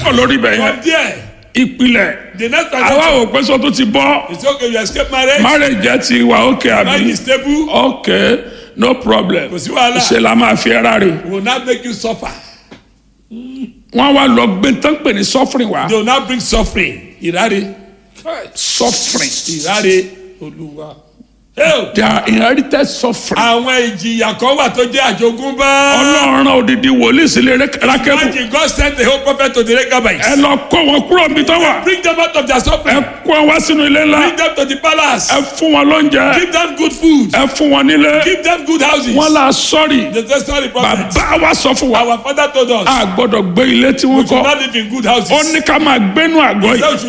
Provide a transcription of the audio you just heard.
kọ̀ lórí ibẹ̀ yẹn From there, ìpìlẹ̀ the next àwa transaction ò pé sọ tó ti bọ́ is okay, you escape marriage, marriage jẹ́ ti wà ókè marriage àbí is stable, ok no problem kò sí wàhálà. ṣe la máa fi ẹ́ra rè will not make you suffer. wọ́n wá lọ gbé tán pè ní suffering wá They will not bring suffering. Ìráre. suffering Ìráre. Olúwa. Hey, they are inherited suffering Àwọn ìjìyà kan wà tó jẹ́ àjogúnbá. ọlọ́run odidi wòlíì sílé rákẹ́bù Imagine God sent the whole prophet to the Rechabites. ẹ lọ kó wọn kúrò níbi tó wà Bring them out of their ẹ suffering. kó wọn wá sínú ilé ńlá Bring them to the palace. ẹ fún wọn lóúnjẹ Give them good food. ẹ fún wọn nílé Give them good houses. wọn là sọ́ọ̀rì The testimony prophet. bàbá wa sọ fún wa Our father told us. a gbọ́dọ̀ gbé ilé tí We wọ́n should kọ́ not live in good houses. ó ní ká máa gbénú àgọ́ He yìí said we should